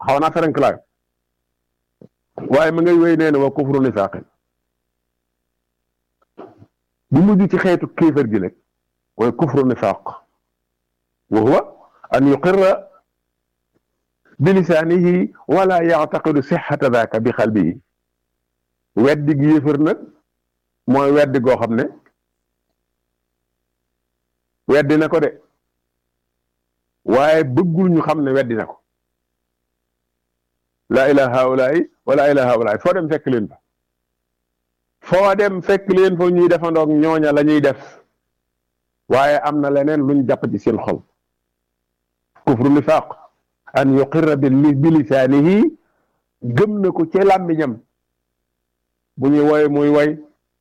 xaw naa ferenk laay waaye ma ngay wéy nee na wa kufru nifaaqin bu mujj ci xeetu kéefër gi nag mooy kufru nifaaq wa huwa an yuqirra bi lisaanihi wala yactaqidu sixata daaka bi xalbihi weddi gi yéefër nag mooy weddi goo xam ne weddi na ko de waaye bëggul ñu xam ne weddi na ko laa ilaha haulaay wala ilaha haulaay foo dem fekk leen fa foo dem fekk leen fa ñuy defandoog ñooña la ñuy def waaye am na leneen luñ jàpp ci seen xol kufru nifaaq an yuqirra bi lisaanihi gëm na ko ci làmmiñam bu ñuy woy muy woy